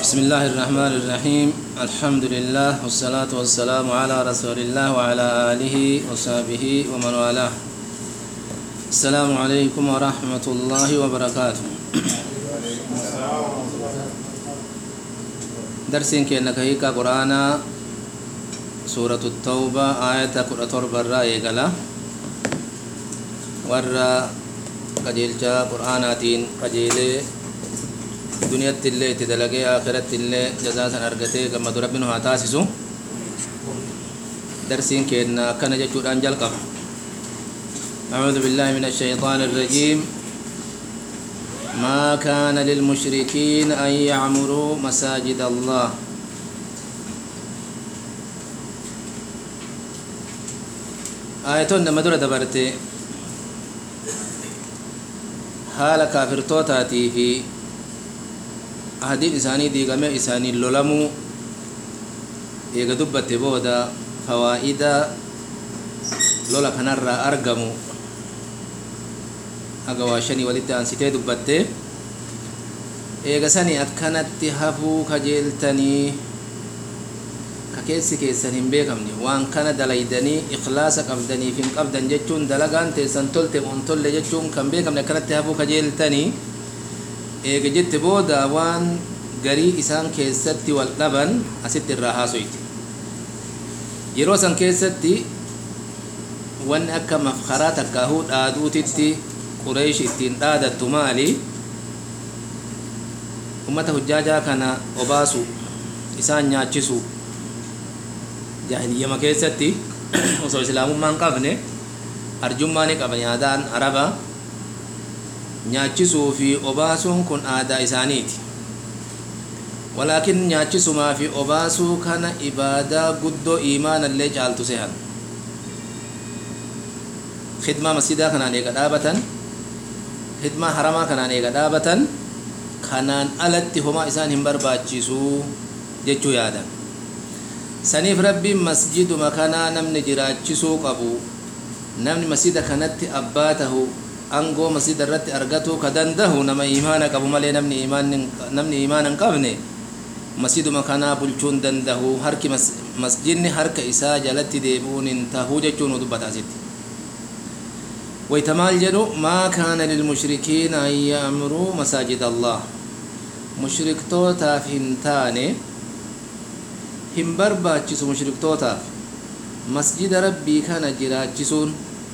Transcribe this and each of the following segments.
بسم الله الرحمن الرحيم الحمد لله والصلاة والسلام على رسول الله وعلى آله وصحبه ومن والاه السلام عليكم ورحمة الله وبركاته درسين كأنك هيك قرآن سورة التوبة آية قرآن برا يقلا ورا قجيلجا قرآناتين قجيلي duniyatti illee itti dalagee akhiratti illee jazaa san argatee gammadu rabbiin haa taasisu darsiin keenna akkana jechuudhaan jalqaba أعوذ بالله من الشيطان الرجيم ما كان للمشركين أن يعمروا مساجد الله آية مدرة دبرتي حال كافر توتاتي في ahadiin isaanii diigamee isaaniin lolamuu eega dubbatte booda fawaa'ida lola kanarraa argamu haga waa shanii walitti aansitee dubbatte eega sanii akkanatti hafuu kajeeltanii ka keessi keessan hin beekamne waan kana dalaydanii ikhlaasa qabdaniif hin qabdan jechuun dalagaan teessan tolte on tolle jechuun kan beekamne akkanatti hafuu kajeeltanii eega jette booda waan garii isaan keessatti wal dhaban asitti irraa haasoyti yeroo san keessatti wanni akka mafkaraa takkaahuu dhaaduutitti qureesh ittiin dhaadattu maali ummata hujjaajaa kana obaasu isaan nyaachisu jaahiliyyama keessatti osoo islaamummaan qabne arjummaa ni qaban yaadaan araba nyaachisuu fi obaasuun kun aadaa isaaniiti walaakin nyaachisumaa fi obaasuu kana ibaadaa guddoo iimaanallee caaltu sehan khidmaa masjidaa kanaan eega dhaabatan khidmaa haramaa kanaan eega dhaabatan kanaan alatti homaa isaan hin barbaachisuu jechuu yaadan saniif rabbiin masjiduma kanaa namni jiraachisuu qabu namni masjida kanatti abbaa tahu angoo masjida irratti argatuu ka dandahu nama imaana qabu malee namni namni imaana hin qabne masjiduma kanaa bulchuun dandahu harki masjidni harka isaa jalatti deebi'uun hin tahuu jechuun nu dubbata asitti wayta maal jedhu maa kaana lilmushrikiina an ya'muruu masaajid allah mushriktootaaf hin taane hin barbaachisu mushriktootaaf masjida rabbii kana jiraachisuun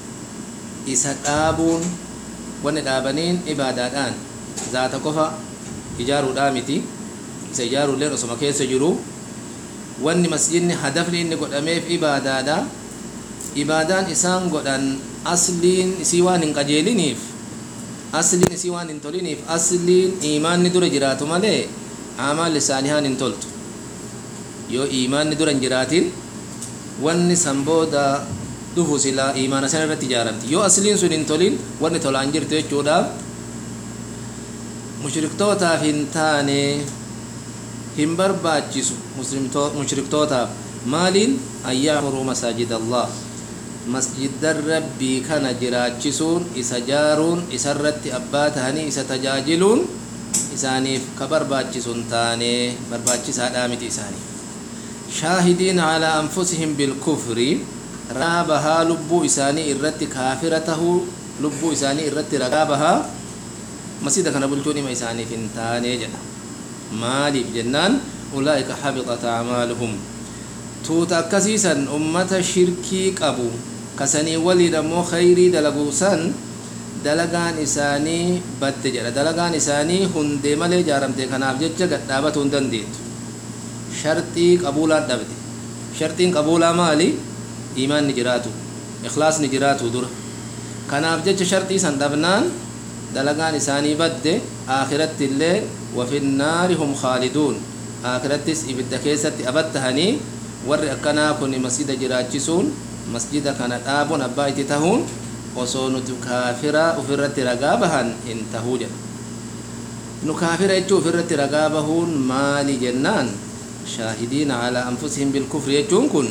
isa dhaabuun wanni dhaabaniin ibaadaadhaan zaata qofa ijaaruudhaa miti isa ijaaruulleen osoma keessa jiru wanni masjidni hadafni inni godhameef ibaadaadha ibaadaan isaan godhan asliin isii waan hin qajeeliniif asliin isii waan hin toliniif asliin iimaanni dura jiraatu malee amaalli saalihaan hin toltu yoo iimaanni dura hin jiraatin wanni san booda dhufu silaa imaana sana irratti ijaaramti yoo asliin sun hin tolin wanni tolaan jirtu jechuudhaaf mushriktootaaf hin taane hin barbaachisu mushriktootaaf maaliin an yaamuruu masaajid allah masjida rabbii kana jiraachisuun isa jaaruun isarratti abbaa tahanii isa tajaajiluun isaaniif ka barbaachisu hin taane barbaachisaadhaa miti isaaniif shaahidiin calaa anfusihim bilkufri ragaa bahaa lubbuu isaanii irratti kaafira tahuu lubbuu isaanii irratti ragaa bahaa masjida kana bulchuun dhima isaaniif hin taane jedha maaliif jennaan ulaa'ika habitat acmaaluhum tuuta akkasiisan ummata shirkii qabu kasanii waliin ammoo khayrii dalaguu san dalagaan isaanii badde jedha dalagaan isaanii hundee malee jaaramte kanaaf jecha gadhaabatuu hin dandeettu sharxii qabuulaan dhabde sharxiin qabuulaa maali iimaanni jiraatu ikhlaasni jiraatu dura kanaaf jecha sharxii san dhabnaan dalagaan isaanii badde aakiratti illee wafinnaari hum khaaliduun aakirattis ibidda keessatti abattahanii warri akkanaa kun masjida jiraachisuun masjida kana dhaabuun abbaa itti tahuun osoo nuti kaafira ufirratti ragaa bahan hin tahuu jedha nu kaafira jechuu ufirratti ragaa bahuun maali jennaan shaahidiina calaa anfusihim bilkufri jechuun kun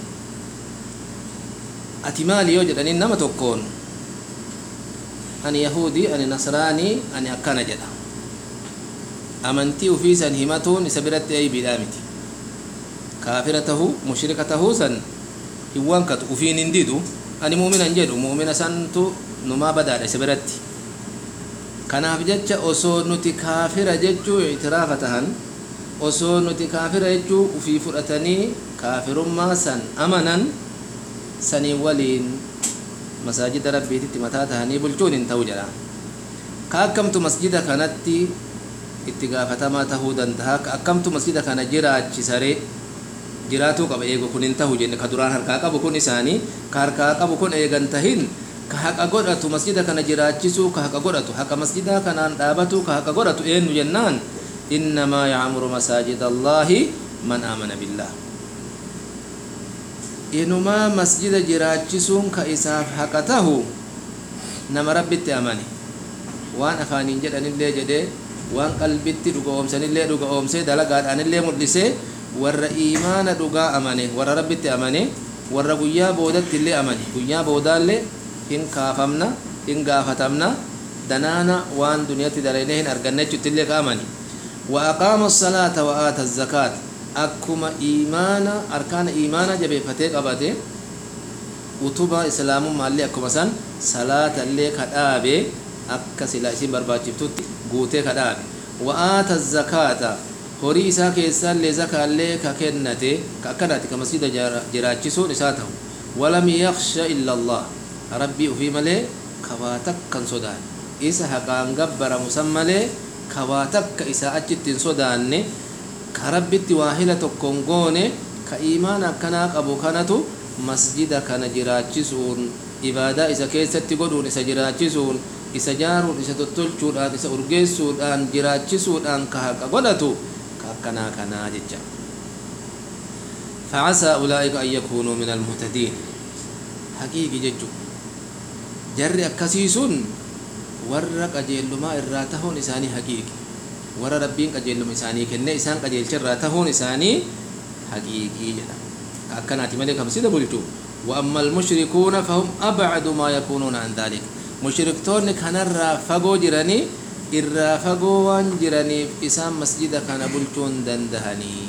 ati maali yoo jedhaniin nama tokkoon ani yahudii ani nasraanii ani akkana jedha amantii ufii san himatuun isa biratti aybiidhaa miti kaafira tahuu mushrika tahuu san hin wankatu ufiin hin didu ani muuminan jedhu muumina santu numaa badaadha isa biratti kanaaf jecha osoo nuti kaafira jechuu itiraafa tahan osoo nuti kaafira jechuu ufii fudhatanii kaafirummaa san amanan sanii waliin masaajida rabbiititti mataa tahanii bulchuun hin ta'u jedha ka akkamtu masjida kanatti itti gaafatamaa tahuu danda'a ka akkamtu masjida kana jiraachisaree jiraatuu qaba eegu kun hin tahu jenne ka duraan harkaa qabu kun isaanii ka harkaa qabu kun eegan tahin ka haqa godhatu masjida kana jiraachisuu ka haqa godhatu haqa masjidaa kanaan dhaabatu ka haqa godhatu eenyu jennaan innamaa yacmuru masaajida allaahi man aamana billah inumaa masjida jiraachisuun ka isaaf haqa tahu nama rabbitti amane waan afaaniin jedhanillee jedhee waan qalbitti dhuga oomsanillee dhuga oomsee dalagaadhaanillee mul'isee warra iimaana dhugaa amane warra rabbitti amane warra guyyaa boodatti illee amane guyyaa boodaallee hin kaafamna hin gaafatamna danaana waan duniyatti dalaynee hin arganne jechutti illee ka amane wa aqaama salaata wa aata zakaat akkuma iimaana arkaana iimaana jabeeffatee qabate utuba islaamummaallee akkuma san salaata illee ka dhaabe akka sila isin barbaachiftutti guutee ka dhaabe wa aata zakaata horii isaa keessaallee zakaallee ka kennate ka akkanaati ka masjida jiraachisuun isaa ta'u walam yaksha illa allah rabbii ufii malee kawaa takkan sodaanne isa haqaan gabbaramu san malee kawaa takka isaa achitti hin sodaanne ka rabbitti waahila tokkon goone ka iimaan akkanaa qabu kanatu masjida kana jiraachisuun ibaadaa isa keessatti godhuun isa jiraachisuun isa jaaruun isa tottolchuudhaan isa urgeessuudhaan jiraachisuudhaan ka haqa godhatu كنا كنا ججا فعسى أولئك أن يكونوا من المهتدين حقيقي ججو جر أكسيسون ورّا قجيلما إراتهون إساني حقيقي ورّا ربين قجيلما إساني كنة إسان قجيل شراتهون إساني حقيقي جدا أكناتي ملك مسيدة بلتو وأما المشركون فهم أبعد ما يكونون عن ذلك مشركتون كان فقو جراني irraa fagoo waan jiraniif isaan masjida kana bulchuun dandahanii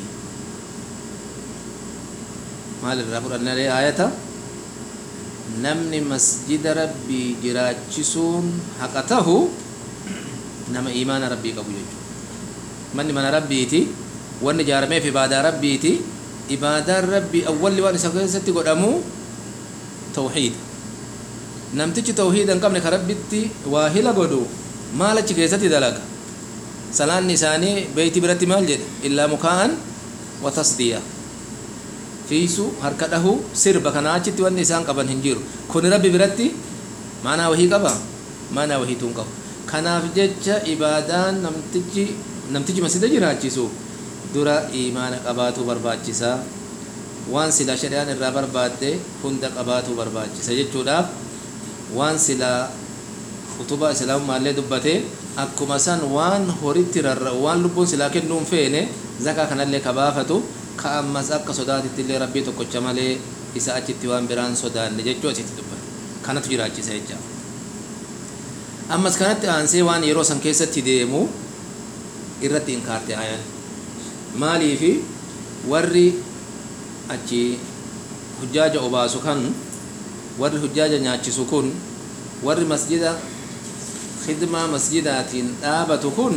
maal irraa fudhannalee aayata namni masjida rabbii jiraachisuun haqa tahu nama iimaana rabbii qabu jechuudha manni mana rabbiiti wanni ijaarameef ibaadaa rabbiiti ibaadaan rabbii awwalli waan isa keessatti godhamu tawxiida namtichi tawxiida hin qabne ka rabbitti waa hila godhu maal achi keessatti dalaga salaanni isaanii beeyti biratti maal jedhe illaa mukaa'an wa tasdiya fiisu harka dhahu sirba kanaa achitti wanni isaan qaban hin jiru kuni rabbi biratti maanaa wahii qaba maanaa wahiituun qabu kanaaf jecha ibaadaan namtichi namtichi masjida jiraachisu dura iimaana qabaatu barbaachisa waan sila shari'aan irraa barbaadde hunda qabaatu barbaachisa jechuudhaaf waan sila utubaa islaamummaallee dubbate akkuma san waan horitti rarra'u waan lubbuun silaa kennuun feene zakaa kanallee ka baafatu ka ammas akka sodaatitti illee rabbii tokkocha malee isa achitti waan biraan sodaanne jechuu asitti dubbate kanatu jiraachisa jecha ammas kanatti aansee waan yeroo san keessatti deemu irratti inkaarte ayan maaliifi warri achi hujjaaja obaasu kan warri hujjaaja nyaachisu kun warri masjida khidmaa masjidaatiin dhaabatu kun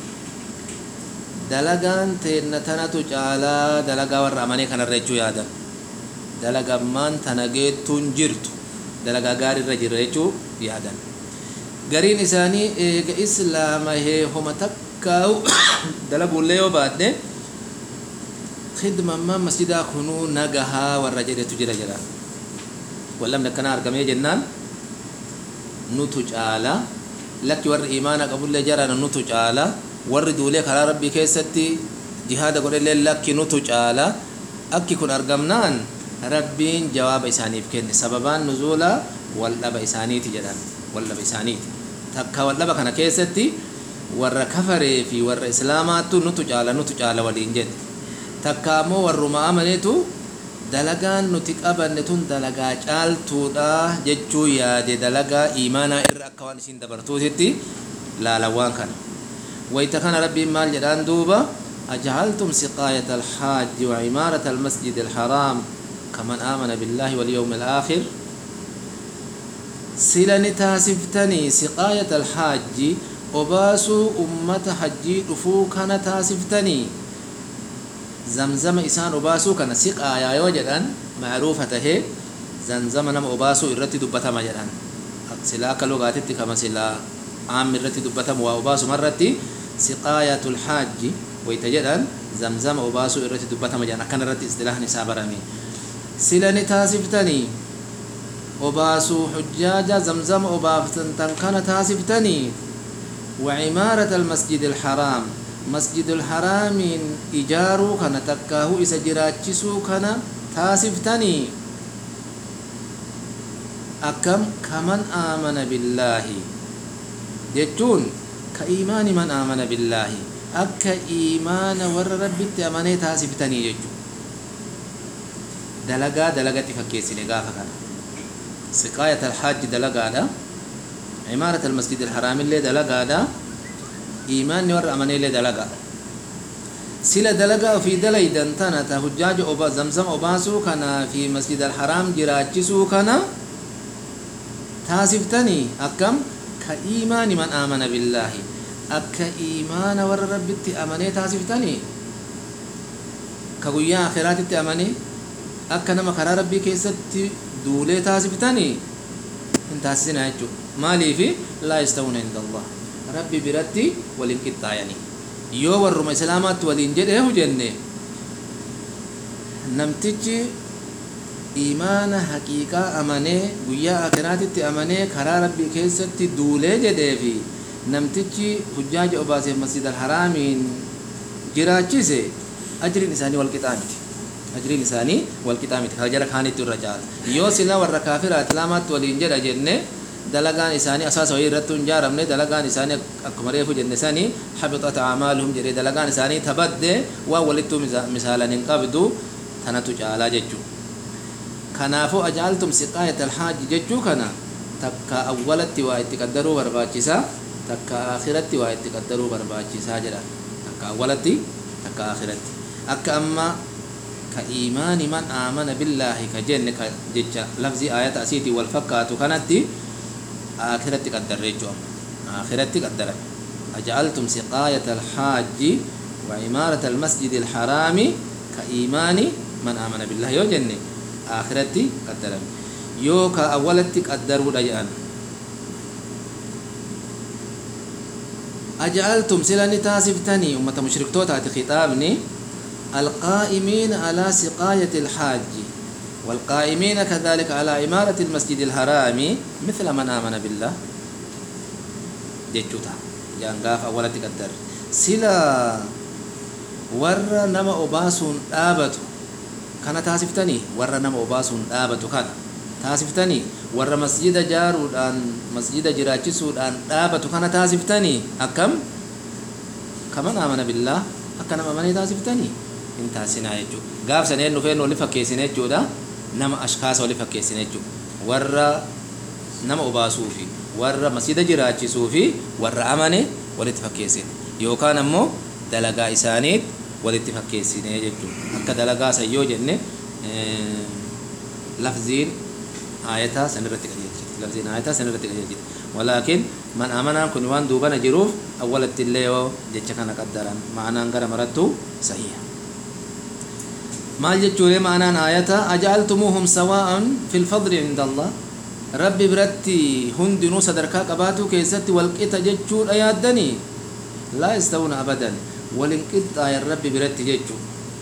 dalagaan teenna tanatu caalaa dalagaa warra amanee kanarra jechuu yaadan dalagammaan tana geettuun jirtu dalagaa gaariirra jirra jechuu yaadan gariin isaanii eega islaama heehoma takkaa'u dalaguullee yoo baadhe khidmammaan masjidaa kunuu nagahaa warra jedhetu jira jedha wallamni akkanaa argamee jennaan nutu caala lakki warri imaana qabullee jarana nutu caala warri duulee karaa rabbii keessatti jihaada godhellee lakki nutu caala akki kun argamnaan rabbiin jawaaba isaaniif kenne sababaan nuzuula waldhaba isaaniiti jedhan waldhaba isaaniiti takka waldhaba kana keessatti warra kafaree fi warra islaamaattu nutu caala nutu caala waliin jedhe takka ammoo warruma amaneetu dalagaan nuti qabanne tun dalagaa caaltuudha jechuu yaade dalagaa imaanaa irra akka waan isin dabartuutitti laalawwaan kana ويتكن ربي مال جدان دوبا أجعلتم سقاية الحاج وعمارة المسجد الحرام كمن آمن بالله واليوم الآخر سلني تاسفتني سقاية الحاج وباسو أمة حجي رفو كان تاسفتني زمزم إسان وباسو كان سقايا يوجدان معروفة هي زمزم نم وباسو إرتي دبتا مجدان سلا كلغاتي كما سلا عام إرتي دبتا وباسو مرتي سقاية الحاج ويتجدان زمزم وباسو إرتي دبتا مجدان أكن إرتي استلاح نسابرمي سلني تاسفتني وباسو حجاج زمزم وبافتن كان تاسفتني وعمارة المسجد الحرام مسجد الحرام إجارو كان تكاه إسا جراتشسو كان تاسفتني أكم كمن آمن بالله جتون كإيمان من آمن بالله أكا إيمان ور ربي تأمني تاسفتني جتون دلقا دلقا تفكيسي لغافة كان سقاية الحاج دلقا دا عمارة المسجد الحرام اللي دلقا دا إيمان ور أمني اللي دلقا سلا دلقا في دلي دنتنا تهجاج أبا زمزم أباسو كان في مسجد الحرام جراجسو كان تاسفتني أكم كإيمان من آمن بالله أكا إيمان ور ربي أمني تاسفتني كقويا آخرات أمني akka nama karaa rabbii keessatti duulee taasiftanii hin taasisina jechuudha maaliifi laa yastawuna inda allah rabbi biratti waliin qixxaayanii yoo warruma islaamaatti waliin jedheehu jenne namtichi imaana haqiiqaa amanee guyyaa akiraatitti amanee karaa rabbii keessatti duulee jedhee fi namtichi hujjaaja obaaseef masjid alharaamiin jiraachise ajriin isaanii wal qixaa miti ajriin isaanii wal qixaa miti kan jara kaanitti irra caala yoo sila warra kaafiraa islaamaatti waliin jedha jenne dalagaan isaanii asaasa wayii irratti hin jaaramne dalagaan isaanii akkuma reefu jenne sanii habixat acmaaluhum jedhee dalagaan isaanii tabadde waan walittuu misaalan hin qabdu tanatu caalaa jechuu kanaafuu ajaaltum siqaayat alhaaji jechuu kana takka awwalatti waa itti qaddaruu barbaachisaa takka akhiratti waa itti qaddaruu barbaachisaa jedha takka awwalatti takka akhiratti akka amma كإيمان من آمن بالله كجن كجج لفظ آية أسيتي والفكات كانت آخرة قدر رجوم آخرة قدر أجعلتم سقاية الحاج وعمارة المسجد الحرام كإيمان من آمن بالله يو جن آخرة قدر يو كأولة قدر وديان أجعلتم سلاني تاسفتني أمة مشرك توتا خطابني القائمين على سقاية الحاج والقائمين كذلك على إمارة المسجد الحرام مثل من آمن بالله جيتشوتا جانغاف أولا تقدر سلا ور نما أباسون آبتو كان تاسفتني ور نما أباسون آبتو كان تاسفتني ور مسجد جارودان مسجد جراچسودان آبتو كان تاسفتني أكم كمن آمن بالله أكنا ما تاسفتني hin taasinaa jechuudha gaaf saneen dhufeen wali fakkeessine jechuudha nama ashkaasa wali fakkeessine jechuudha warra nama obaasuu fi warra masjida jiraachisuu fi warra amane walitti fakkeessine yookaan ammoo dalagaa isaaniit walitti fakkeessine jechuudha akka dalagaa san yoo jenne lafziin aayataa sanirratti qajeelchiti lafziin aayataa sanirratti qajeelchiti walaakin man amanaan kun waan duubana jiruuf awwalatti illee yoo jecha kana qaddaran ma'anaan gara marattu sahiha maal jechuudha ma'anaan aayata aja'altumuuhum sawaa'an fil fadli inda allah rabbi biratti hundinuu sadarkaa qabaatuu keessatti walqixa jechuudha yaaddanii laa yastawuna abadan walin qixxaayan rabbi biratti jechuu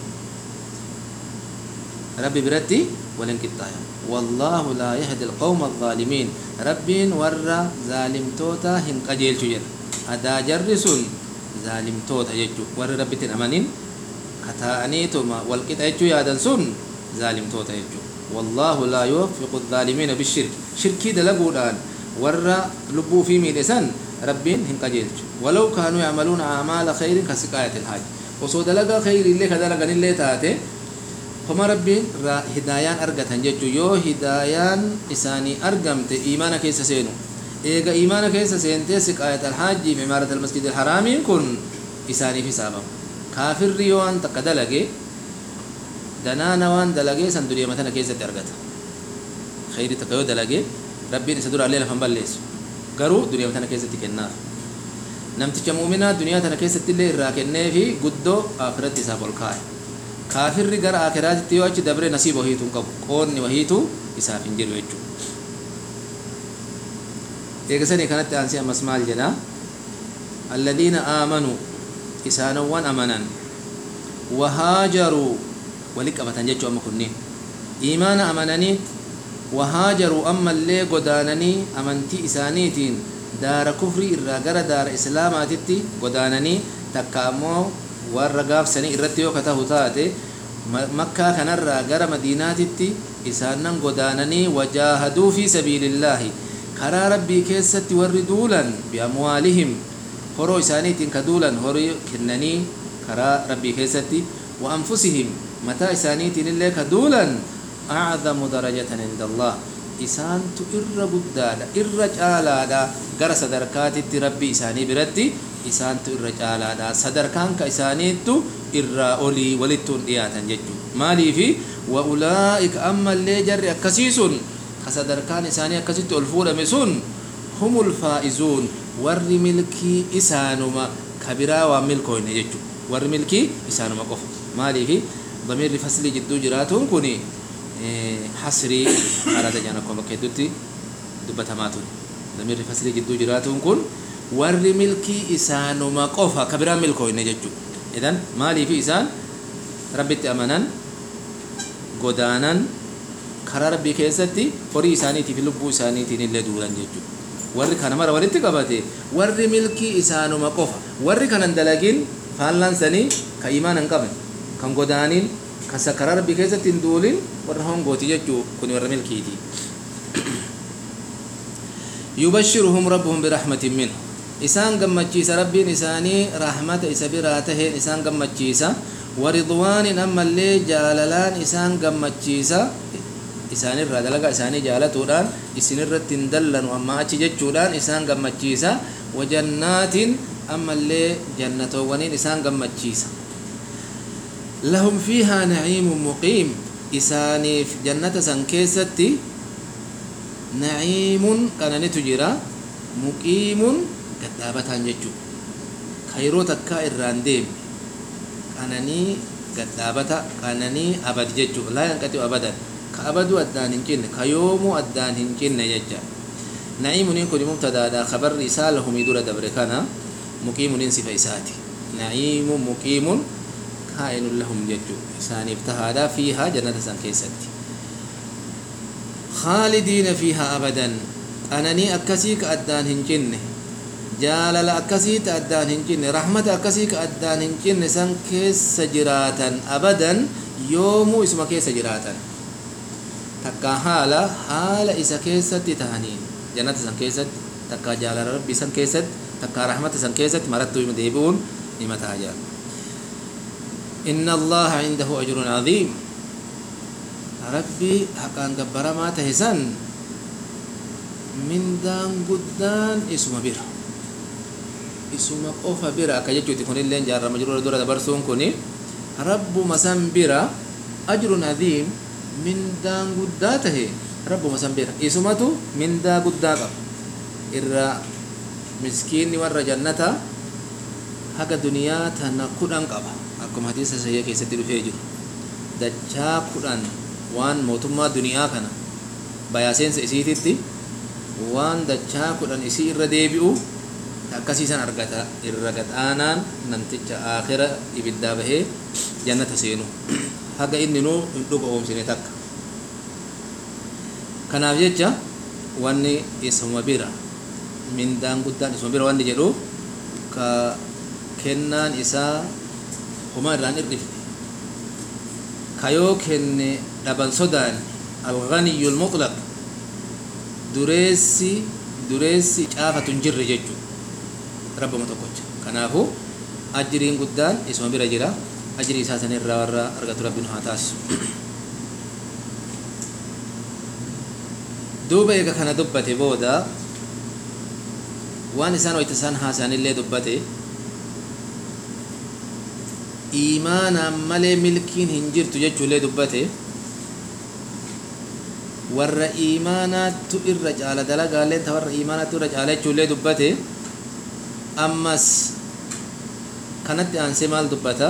rabbi biratti walin qixxaayan wallaahu laa yahdi alqawma alzaalimiin rabbiin warra zaalimtoota hin qajeelchu jedha adaa jarri sun zaalimtoota jechuu warri rabbitti hin amanin kataa'aniituma walqixa jechuu yaadan sun zaalimtoota jechuu wallaahu laa yuwaffiqu الظaalimiina bishirk shirkii dalaguudhaan warra lubbuu fi miidhesan rabbiin hin qajeelchu walaw kaanuu yacmaluuna acmaala khayrin ka siqaayati ilhaaj osoo dalagaa khayriillee ka dalaganillee taate homa rabbiin hidaayaan argatan jechuu yoo hidaayaan isaanii argamte iimaana keessa seenu eega imaana keessa seentee siqaayat alhaajii fi imaarat almasjid alharaamiin kun isaaniif hisaabamu kaafirri yoo waan takka dalage danaana waan dalagee san duriya tana keessatti argata khayri takka yoo dalage rabbiin isa duraallee lafan balleessu garuu duriya tana keessatti kennaaf namticha muuminaa duniyaa tana keessatti illee irraa kennee fi guddoo akiratti isaaf ol kaa'e kaafirri gara akiraatitti yoo achi dabre nasiiba wahiituu hin qabu qoonni wahiituu isaaf hin jiru jechuudha eegasanii kanatti aansee ammas maal jedha alladhiina aamanuu isaanowwan amanan wahaajaruu wali qabatan jechuu amma kunniin iimaana amananii wahaajaruu ammallee godaananii amantii isaaniitiin daara kufrii irraa gara daara islaamaatitti godaananii takka ammoo warra gaafsanii irratti yoo katahu taate makkaa kanarraa gara madiinaatitti isaanan godaananii wajaahaduu fi sabiilillaahi karaa rabbii keessatti warri duulan biamwaalihim horoo isaaniitiin ka duulan horii kennanii karaa rabbii keessatti wa anfusihim mataa isaaniitiin illee ka duulan acdamu darajatan inda allah isaantu irra guddaadha irra caalaadha gara sadarkaatitti rabbii isaanii biratti isaantu irra caalaadha sadarkaan ka isaaniittu irraa olii walittuun dhiyaatan jechuu maaliifi wa ulaa'ika ammallee jarri akkasii sun ka sadarkaan isaanii akkasitti ol fuudhame sun humul faa'izuun warri milkii isaanuma ka biraa waan milkooyne jechuu warri milkii isaanuma qofa maaliifi damiirri faslii jidduu jiraatuun kun hasrii araada jaan akkuma bakka hedduutti dubbatamaa ture damiirri faslii jidduu jiraatuun kun warri milkii isaanuma qofa ka biraa milkooyne jechuu idan maaliifi isaan rabbitti amanan godaanan karaa rabbii keessatti horii isaaniitiif lubbuu isaaniitiin illee duulan jechuudha warri kana mara walitti qabate warri milkii isaanuma qofa warri kanan dalagin faallaan sanii ka imaan hin qabne kan godaaniin kan karaa rabbii keessatti hin duulin warra hongooti jechuu kun warra milkiiti yubashshiruhum rabbuhum birahmatin minhu isaan gammachiisa rabbiin isaanii rahmata isa biraa taheen isaan gammachiisa waridwaanin ammallee jaalalaan isaan gammachiisa isaanirraa dalagaa isaanii jaalatuudhaan isinirratti hin dallanu amma achi jechuudhaan isaan gammachiisa wajannaatin ammallee jannatoowwaniin isaan gammachiisa lahum fiihaa naciimun muqiim isaaniif jannata san keessatti naciimun qananitu jira muqiimun gaddaabataan jechuu kayroo takkaa irraan deemne qananii gaddaabata qananii abad jechuu laa yanqaxiu abadan ka abadu addaan hin cinne ka yoomuu addaan hin cinne jecha naciimuniin kun mubtadaadha kabarri isaa lahumii dura dabre kana muqiimuniin sifa isaati naciimun muqiimun kaa'inun lahum jechuu isaaniif tahaadha fiihaa jannata san keessatti khaalidiina fiihaa abadan qananii akkasii ka addaan hin cinne jaalala akkasii ta addaan hin cinne rahmata akkasii ka addaan hin cinne san keessa jiraatan abadan yoomuu isuma keessa jiraatan takka haala haala isa keessatti tahaniin jannata san keessatti takka jaalala rabbii san keessatti takka rahmata san keessatti marattuu ima deebi'uun nima taha jaal inna allaha indahu ajrun adhiim rabbii haqaan gabbaramaa tahe san mindaan guddaan isuma bira isuma qofa bira akka jechuuti kunilleen jaarrama jiru dura dabarsuun kuni rabbuma san bira ajrun adhiim mindaan guddaa tahe rabbuma san bira isumatu mindaa guddaa qaba irra miskiinni warra jannata haga duniyaa tana kudhan qaba akkuma hadiisa sahih keessatti dhufee jiru dachaa kudhan waan mootummaa duniyaa kana bayaaseensa isiititti waan dachaa kudhan isii irra deebi'u akkasiisan argata irra gadhaanaan namticha aakhira ibiddaa bahee jannata seenu haga inni nuu hin dhuga oomsine takka kanaaf jecha wanni isuma bira mindaan guddaan isuma bira wanni jedhu ka kennaan isaa homa irraan irrifne kayoo kenne dhaban sodaan alganiyyu lmutlaq dureessi dureessi caafatu hin jirre jechuu rabbama tokkocha kanaafu ajiriin guddaan isuma bira jira ajirii isaa san irraa warra argatu rabbiin haa taasisu duuba eega kana dubbate booda waan isaan wayta isaan haasaanillee dubbate iimaanaan malee milkiin hin jirtu jechuullee dubbate warra iimaanaattu irra caala dalagaalleen ta warra iimaanaattu irra caala jechuullee dubbate ammas kanatti aansee maal dubbata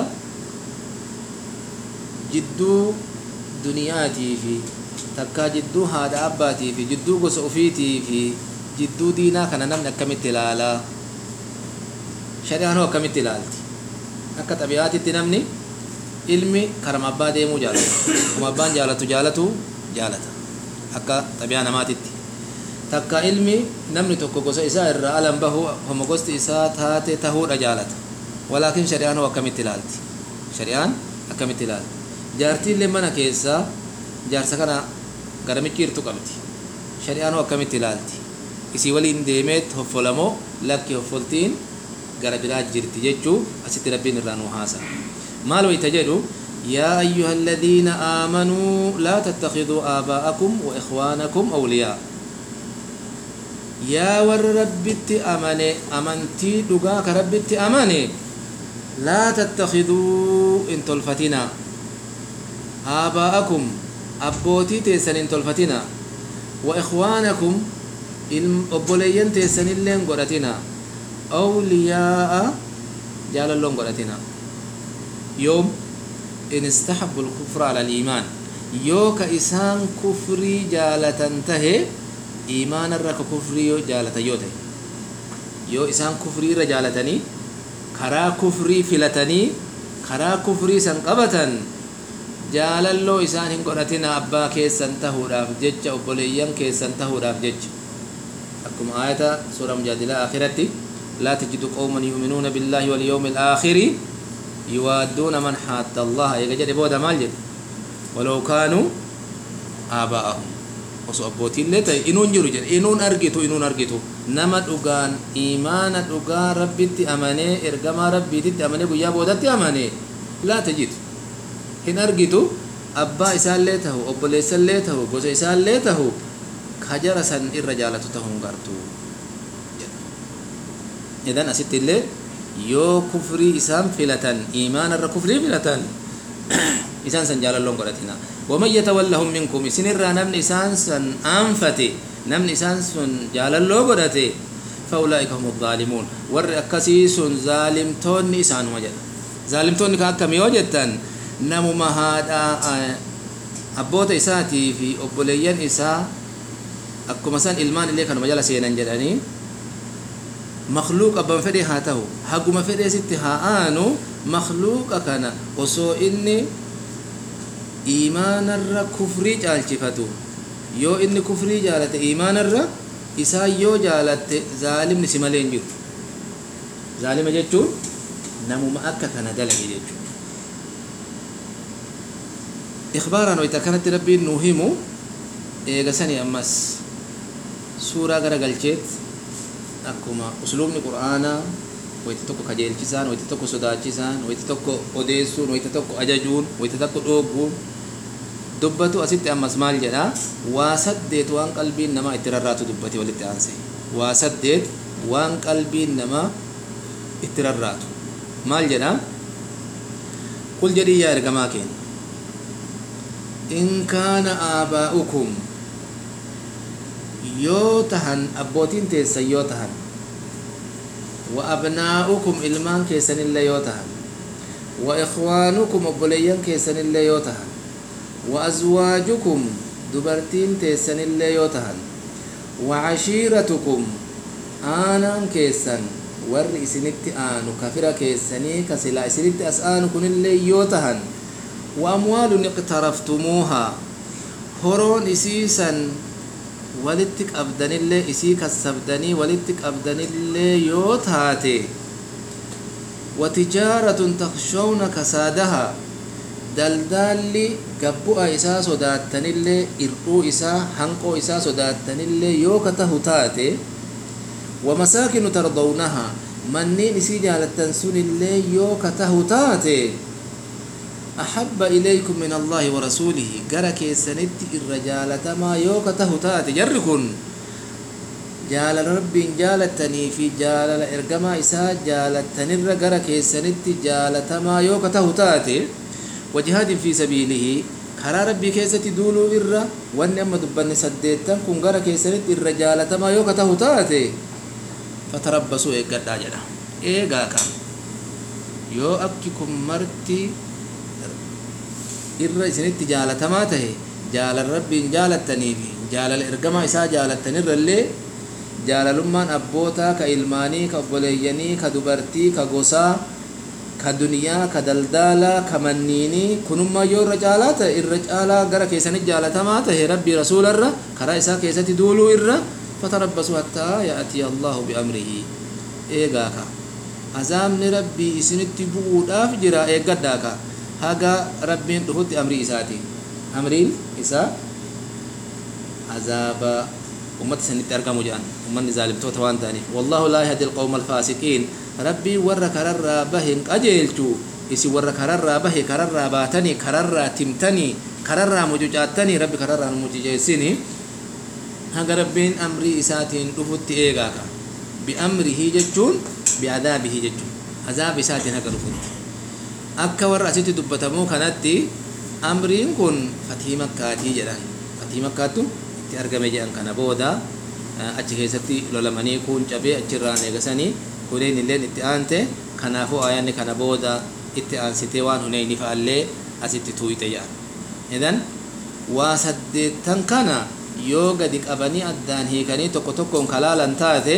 jidduu duniyaatii fi takkaa jidduu haadha abbaatii fi jidduu gosa ofiitii fi jidduu diinaa kana namni akkamitti ilaalaa shari'aan hoo akkamitti ilaalti akka xabi'aatitti namni ilmi karama abbaa deemuu jaalata kuma abbaan jaalatu jaalatu jaalata akka xabi'aa namaatitti takka ilmi namni tokko gosa isaa irraa alan bahu homo gosti isaa taate tahuudha jaalata walaakin shari'aan hoo akkamitti ilaalti shari'aan akkamitti ilaalti jaartiillee mana keessaa jaarsa kana garamichi irtu qabdi shari'aan hoo akkamitti ilaalti isii waliin deemeet hoffolamoo lakki hoffoltiin gara biraa jirti jechuu asitti rabbiin irraa nu haasa maal wayta jedhu yaa ayyuha aladiina aamanuu laa tattakiduu aabaa'akum wa ikhwaanakum awliyaa yaa warra rabbitti amane amantii dhugaa ka rabbitti amane laa tattakiduu in tolfatinaa aabaa'akum abbootii teessan hin tolfatina wa ikhwaanakum obboleeyyan teessanilleen godhatina awliyaa'a jaalalloon godhatina yoom in istahabbu lkufra ala aliimaan yoo ka isaan kufrii jaalatan tahe iimaanarra ka kufrii yoo jaalatan yoo tahe yoo isaan kufrii irra jaalatanii karaa kufrii filatanii karaa kufrii san qabatan jaalalloo isaan hin godhatina abbaa keessan tahuudhaaf jecha obboleeyyan keessan tahuudhaaf jecha akkuma aayata suura mujaadilaa akhiratti laa tajidu qawman yuuminuuna billaahi walyawmi alaakhiri yuwaadduuna man xaatta allaha eega jedhe booda maal jedhe walaw kaanuu aabaa'ahum osoo abbootiillee ta'e inuun jiru jedhe inuun argitu inuun argitu nama dhugaan iimaana dhugaa rabbitti amanee ergamaa rabbiititti amanee guyyaa boodatti amanee laa tajidu hin argitu abbaa isaallee tahu obboleessallee tahu gosa isaallee tahu kajara san irra jaalatu tahuu gartu idan asitti illee yoo kufrii isaan filatan iimaanarra kufrii filatan isaan san jaalalloon godhatina waman yatawallahum minkum isinirraa namni isaan san aanfate namni isaan sun jaalalloo godhate faulaa'ika hum zaalimuun warri akkasii sun zaalimtoonni isaanuma jedha zaalimtoonni ka akkami yoo jettan namuma haadha abboota isaatii fi obboleeyyan isaa akkuma san ilmaan illee kanuma jala seenan jedhanii makluuq abban fedhe haa tahu haguma fedhee sitti haa aanu makluuqa kana osoo inni iimaanarra kufrii caalchifatu yoo inni kufrii jaalate iimaanarra isaa yoo jaalatte zaalimni si malee hin jiru zaalima jechuun namuma akka kana dalage jechuudha ikhbaaraan wayta kanatti rabbiin nuu himu eegasanii ammas suuraa gara galcheet akkuma usluubni qur'aanaa wayti tokko kajeelchisaan wayti tokko sodaachisaan wayti tokko odeessuun wayti tokko ajajuun wayti tokko dhoogguun dubbatu asitti ammas maal jedha waa saddeet waan qalbiin namaa itti rarraatu dubbate walitti aanse waa saddeet waan qalbiin namaa itti rarraatu maal jedha qul jedhii yaa ergamaa keenya in kaana aabaa'ukum yoo tahan abbootiin teessan yoo tahan wa abnaa'ukum ilmaan keessanillee yoo tahan wa ikhwaanukum obboleeyyan keessanillee yoo tahan wa azwaajukum dubartiin teessanillee yoo tahan wa cashiiratukum aanaan keessan warri isinitti aanu kafira keessanii ka silaa isinitti as aanu kunillee yoo tahan wa amwaalun iqtaraftumuuhaa horoon isiisan walitti qabdanillee isii kassabdanii walitti qabdanillee yoo taate watijaaratun takshawna kasaadaha daldaalli gabbu'a isaa sodaattanillee irdhuu isaa hanqoo isaa sodaattanillee yoo ka tahu taate wamasaakinu tardawnaha manniin isii jaalattan sunillee yoo ka tahu taate أحب إليكم من الله ورسوله جرى كيسنت الرجال تما يوك تهتات جركن jaalala rabbiin jaalattanii fi jaalala ergamaa isaa jaalattanirra gara keessanitti jaalatamaa yoo ka tahu taate wajihaadin fi sabiilihi karaa rabbii keessatti duuluu irra wanni amma dubbanne saddeettan kun gara keessanitti irra jaalatamaa yoo ka tahu taate fatarabbasuu eeggadhaa jedha eegaa ka yoo akki kun marti irra isinitti jaalatamaa tahe jaalala rabbiin jaalattanii fi jaalala ergamaa isaa jaalattanirrallee jaalalummaan abbootaa ka ilmaanii ka obboleeyyanii ka dubartii ka gosaa ka duniyaa ka daldaalaa ka manniinii kunummaa yoo irra caalaa ta'e irra caalaa gara keessanitti jaalatamaa tahe rabbii rasuularra karaa isaa keessatti duuluu irra fatarabbasuu hattaa ya'atii allahu biamrihi eegaa ka azaabni rabbii isinitti bu'uudhaaf jira eeggadhaa ka haga rabbiin dhufutti amrii isaati amriin isaa azaaba ummata isanitti argamu jedhan ummanni zaalimtoota waan ta'aniif wallahu laa yahdi alqawma alfaasiqiin rabbii warra kararraa bahe hin qajeelchu isin warra kararraa bahe kararraa baatanii kararraa timtanii kararraa mucucaattanii rabbi kararraa nu mucuceessini haga rabbiin amrii isaatiin dhufutti eegaa ka biamrihi jechuun biadaabihi jechuun azaaba isaatiin haga dhufutti akka warra asitti dubbatamu kanatti amriin kun fatii makkaatii jedhan fatii makkaattu itti argame jedhan kana booda achi keessatti lolamanii kun cabee achirraan eegasanii huneen illeen itti aante kanaafuu ayaanni kana booda itti aansitee waan huneyni fa'allee asitti tuuyite jedhan idan waa saddeettan kana yoo gadi qabanii addaan hiikanii tokko tokkoon kalaalan taate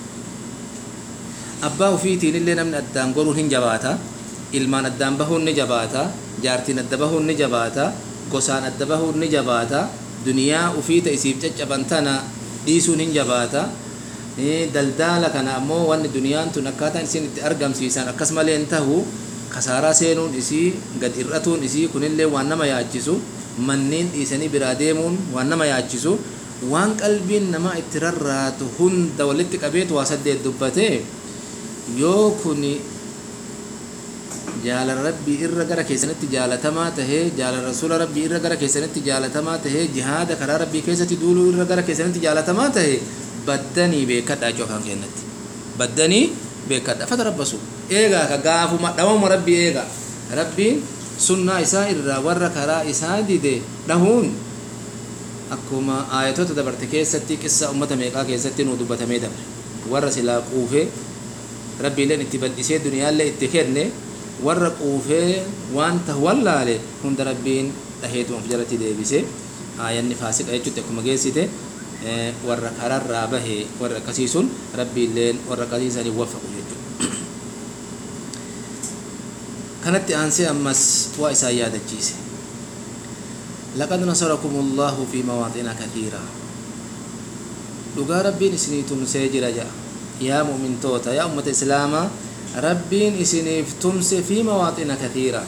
abbaa ufiitiin illee namni addaan goruun hin jabaata ilmaan addaan bahuun ni jabaata jaartiin adda bahuun ni jabaata gosaan adda bahuun ni jabaata duniyaa ufiita isiif caccaban tana dhiisuun hin jabaata daldaala kana ammoo wanni duniyaan tun akkaataan isin itti argamsiisan akkas malee hin tahu kasaaraa seenuun isii gad hir'atuun isii kunillee waan nama yaachisu manneen dhiisanii biraa deemuun waan nama yaachisu waan qalbiin namaa itti rarraatu hunda walitti qabeetu waa saddeet dubbate yoo kuni jaalala rabbii irra gara keessanitti jaalatamaa tahee jaalala rasuula rabbii irra gara keessanitti jaalatamaa tahee jihaada karaa rabbii keessatti duuluu irra gara keessanitti jaalatamaa tahee baddanii beekadhaa cofaan kennatti baddanii beekadha fatarabbasu eegaa ka gaafuma dhawama rabbii eegaa rabbiin sunnaa isaa irraa warra karaa isaa dide dhahuun akkuma aayatoota dabarte keessatti qissa ummata meeqaa keessatti nu dubbatamee dabre warra silaa quufee rabbiileen itti bal'isee duniyaallee itti kenne warra quufee waan tahu wallaale hunda rabbiin dhaheetuma of jalatti deebise aayanni faasiqa jechuutti akkuma geessite warra kararraa bahe warra akkasii sun rabbiilleen warra akkasiisanii waffaqu jechuudha kanatti aansee ammas waa isaan yaadachiise laqad nasarakum allahu fi mawaaxina kathiira dhugaa rabbiin isinii tumsee jira jedha yaa mu'mintoota yaa ummata islaamaa rabbiin isiniif tumse fi mawaaxina kathiira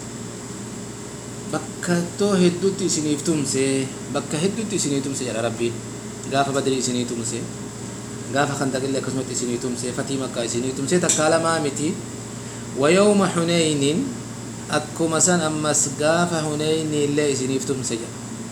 bakka too hedduutti isiniif tumse bakka hedduutti isinii tumse jedha rabbiin gaafa badrii isinii tumse gaafa kandaqillee akkasumatti isinii tumse fatii makkaa isinii tumse takkaa lamaa miti ويوم حنين أكما سن أمس قاف حنين اللي سنيف تمسجا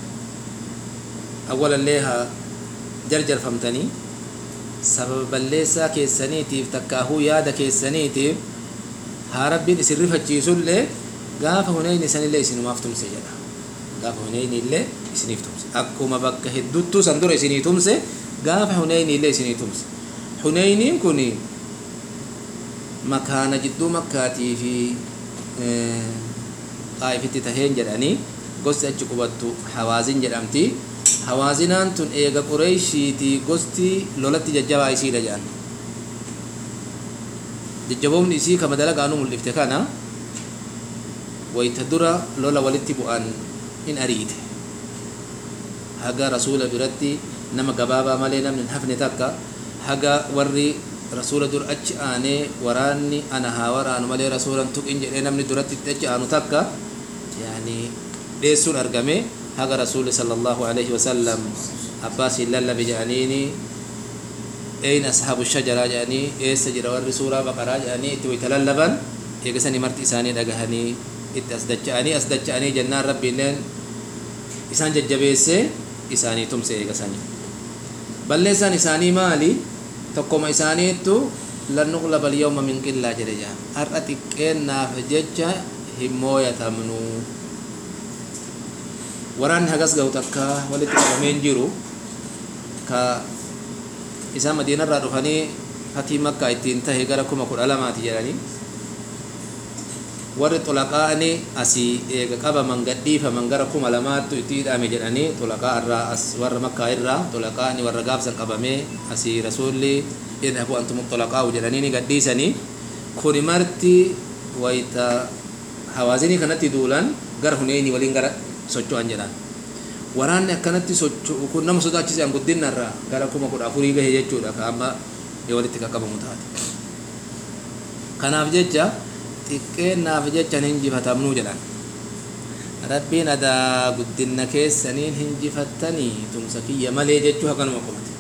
أولا ليها جرجر فهمتني سبب الليسا كيسانيتيف تكاهو يادا كيسانيتيف هاربين اسرفة جيسو اللي قاف حنين سن اللي سنو مافتم سجدا قاف حنين اللي سنيف تمسي أكما بك هدوتو سندور سني تمسي قاف حنين اللي سني تمسي حنين كوني makaana jidduu makkaatii fi xaa'ifitti taheen jedhanii gosti achi qubattu hawaazin jedhamti hawaazinaan tun eega qureeshiiti gosti lolatti jajjabaa isiidha jedhan jajjaboomni isii kama dalagaanu mul'ifte kana wayta dura lola walitti bu'an in ariite haga rasuula biratti nama gabaabaa malee namni hin hafne takka haga warri rasuula dur achi aanee waraanni ana haa waraanu malee rasuulan tuqin jedhee namni duratti achi aanu takka yaani dheessuun argame haga rasuuli sallallahu alaihi wasallam abbaasiin lallabe jedhaniini eeyna ashaabu shajaraa jedhanii eessa jira warri suuraa baqaraa jedhanii itti wayta lallaban eegasanii marti isaanii dhagahanii itti as dacha'anii as dacha'anii jennaan rabbiilleen isaan jajjabeessee isaanii tumse eegasanii balleessaan isaanii maali tokkoma isaaniittu lan nuqlaba alyawma min qillaa jedhe jaa har'a xiqqeennaaf jecha hin mooyatamnu waraanni hagas ga'u takka walitti qabameen jiru ka isaan madiinarraa dhufanii fatii makkaa ittiin tahe gara kuma kudha lamaati jedhanii warri xulaqaani asii eega qabaman gadhiifaman gara kuma lamaattu itti hidhame jedhanii xulaqaa irraa as warra makkaa irraa xulaqaani warra gaafsan qabamee asii rasuulli idhabu antum xulaqaa'u jedhanii ni gadhiisanii kuni marti wayta hawaazinii kanatti duulan gara huneeni waliin gara socho'an jedhan waraanni akkanatti socho'u kun nama sodaachise an guddinarraa gara kuma kudha afurii gahe jechuudha ka amma walitti qaqqabamu taate kanaaf jecha xiqqeennaaf jecha hin injifatamnuu jedhan rabbiin adaa guddinna keessaniin hinjifattanii tumsa kiyya malee jechuu hakanuma qomate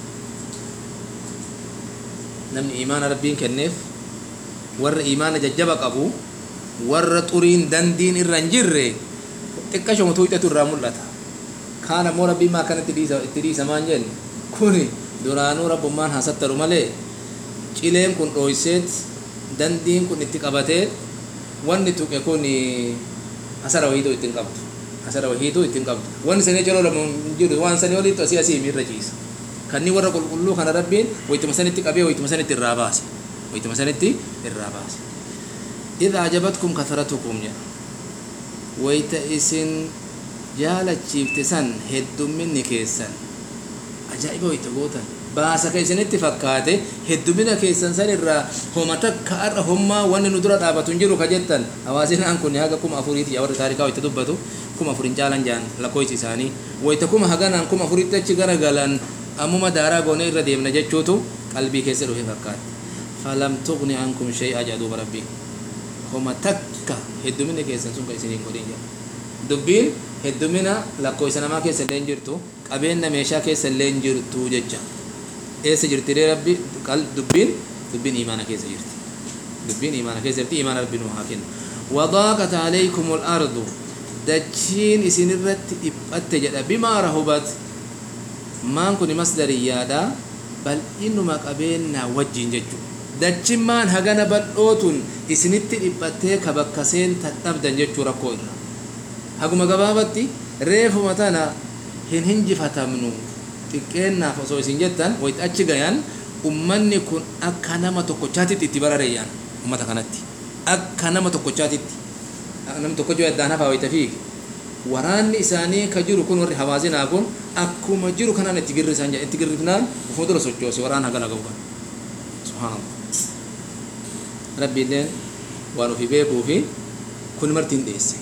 namni imaana rabbiin kenneef warra imaana jajjaba qabu warra xuriin dandiin irra hin jirre xiqqashoma tuuxetu irraa mul'ata kaan ammoo rabbiin maa kanatti itti dhiisamaan jenne kuni duraanuu rabbummaan haasattaru malee cileen kun dhooyseet dandiin kun itti qabatee wanni tuqe kun asara wahiituu ittiin qabdu asara wahiituu ittiin qabdu wanni sanii jaloo lama jiru waan sanii olitti asii asii irra ciisa kanni warra qulqulluu kana rabbiin wayituma sanitti qabee wayituma sanitti irraa baase wayituma sanitti irraa baase idha ajabatkum kathratukum jedha wayita isin jaalachiifte san heddumminni keessan ajaa'iba wayita gootan baasa ka isinitti fakkaate heddumina keessan san irraa homa takka har'a hommaa wanni nu dura dhaabatu hin jiru ka jettan hawaasinaan kun haga kuma afuriiti warri taarikaa wayita dubbatu kuma afurin caalan jaan lakkoofsi isaanii wayita kuma haganaan kuma afuritti achi garagalan ammuma daaraa goonee irra deemna jechuutu qalbii keessa dhufe fakkaate falam tuqni ankum shay'a jedhuuba rabbii homa takka heddumina keessan sun ka isiniin godhin jedha dubbiin heddumina lakkoofsa namaa keessa illee hin jirtu qabeenya meeshaa keessa illee hin jirtu jecha eessa jirti rabbi dubbiin dubbiin imaana keessa jirti dubbiin imaana keessa jirti imaana rabbi nu haa kennu wadaaqat alaykum al-ardu dachiin isinirratti dhiphatte jedha bimaa rahubat maan kun masdariyyaadha bal'inuma qabeenyaa wajjin jechuudha dachimmaan hagana bal'ootun isinitti dhiphattee ka bakka seentan dhabdan jechuu rakkoo irra haguma gabaabatti reefuma tana hin hinjifatamnu xiqqeennaaf osoo isin jettan wayit achi gayan ummanni kun akka nama tokkochaatitti itti barareeyyan ummata kanatti akka nama tokkochaatitti namni tokkochoo addaan hafaa wayita fiige waraanni isaanii ka jiru kun warri hawaasinaa kun akkuma jiru kanaan itti girrisan itti girrifnaan ufuma dura sochoose waraan hagana gahu kan subhaanallah rabbiilleen waan ofii beekuu fi kun martiin dhiyeesse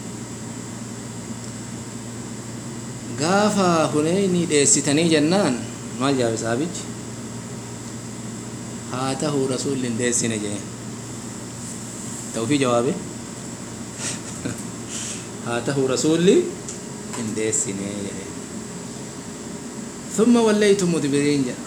gaafa huneyni dheessitanii jennaan maal jaabe saabichi haa tahuu rasuulli hin dheessine jeen ta'ufii jawaabe haa tahuu rasuulli hin dheessine jedhe ثم وليتم مدبرين جاء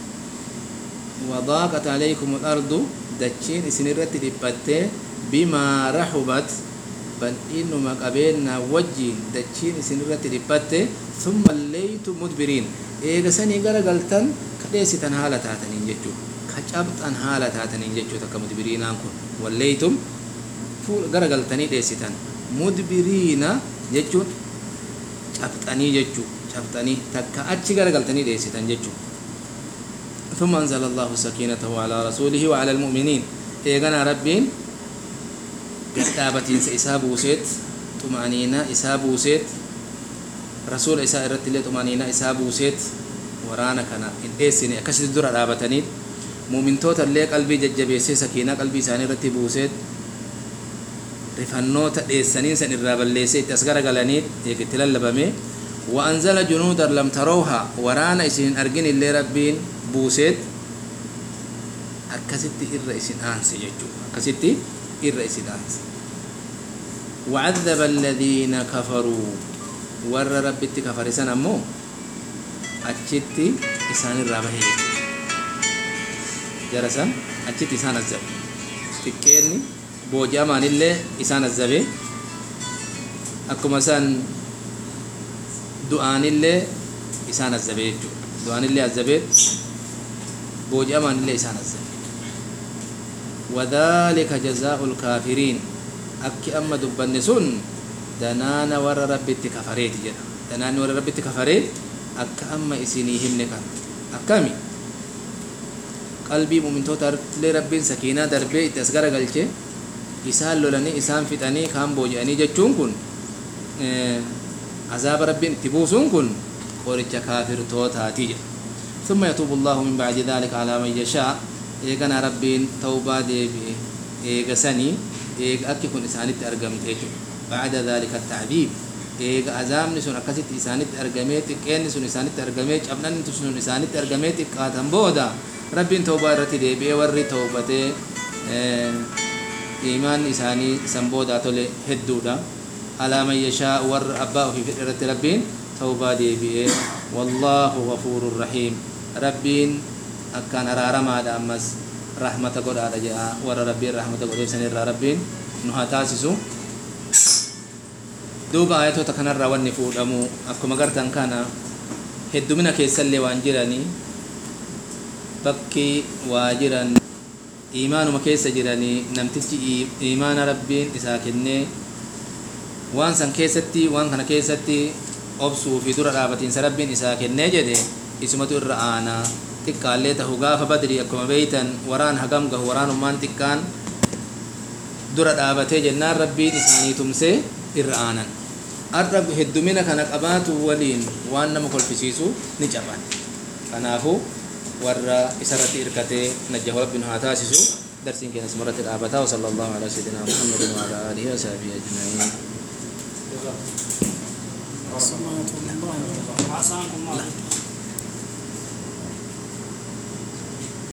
وضاقت عليكم الأرض دچين سنرت دبته بما رحبت بل إنما قبلنا وجه دچين سنرت دبته ثم وليتم مدبرين إيغا سني غرا غلطن كديستن حالة تاتنين جچو كچبطن حالة تاتنين جچو تك مدبرين أنكم وليتم فول غرا غلطني ديستن مدبرين جچو cabxanii jechuu cabxanii takka achi garagaltanii dheessitan jechuu ثم أنزل الله سكينته على رسوله وعلى المؤمنين إيغانا ربين قدابتين سإسابو سيت طمأنينة إسابو سيت رسول إساء إرت اللي طمأنينة إسابو سيت ورانا كان إن إيسيني أكسد درع رابتنين مؤمن توتا اللي قلبي ججبيسي سكينة قلبي ساني رتبو سيت rifannoota dheessaniin san irraa balleessee itti as garagalanii itti lallabame وأنزل جنودا لم تروها ورانا إسين أرجن اللي ربين بوسيت أكستي إر إسين أنس يجو أكستي إر إسين أنس وعذب الذين كفروا ور ربي كفر سنة مو أتشتي إسان الرابه جرسا أتشتي إسان الزب تكيني booji'amaan illee isaan azzabe akkuma isaan du'aanillee isaan azzabe jechuudha du'aanillee azzabeet booji'amaanillee isaan azzabe وذلك جزاء الكافرين أكي أما دبن سن دنانا ور ربي كفريت جدا دنانا ور ربي كفريت أك أما إسيني همنك أكامي قلبي مؤمن توتر لربين سكينة دربي تسغر قلچه إسان لولني إسان فتني كام بوجاني جچون كن عذاب ربين تبوسون كن قرچ كافر توتاتي جدا ثم يتوب الله من بعد ذلك على من يشاء eegana rabbiin tawbaa deebi'e eega sanii eega akki kun isaanitti argamte jechuudha bacda dhalika tacdiib eega azaabni sun akkasitti isaanitti argamee xiqqeenni sun isaanitti argamee cabnanni sun isaanitti argamee xiqqaatan booda rabbiin tawbaa irratti deebi'ee warri tawbatee iimaanni isaanii san boodaa tole hedduudha alaa man yashaa warra abbaa ofii fedhe irratti rabbiin tawbaa deebi'ee wallaahu gafuurun rahiim rabbiin akkaan araaramaadha ammas rahmata godhaadha jedha warra rabbiin rahmata godheef sanirraa rabbiin nu haa taasisu duuba ayatoota kanarraa wanni fuudhamu akkuma gartan kana heddumina keessallee waan jiranii bakki waa jiran iimaanuma keessa jiranii namtichi iimaana rabbiin isaa kennee waan san keessatti waan kana keessatti obsuu fi dura dhaabatiinsa rabbiin isaa kennee jedhe isumatu irra aanaa xiqqaallee tahu gaafa badrii akkuma beeytan waraan hagam gahu waraanummaan xiqqaan dura dhaabatee jennaan rabbiin isaanii tumsee irra aanan har'a heddumina kana qabaatu waliin waan nama kolfisiisu ni caban kanaafu warra isarratti irkatee najjahu rabbiin haa taasisu darsiin keenya asumarratti dhaabataa wasala allahu alaa sayidina muhammadin wa alaa aalihi wasahbihi ajma'iin عصمكم الله وعصاكم الله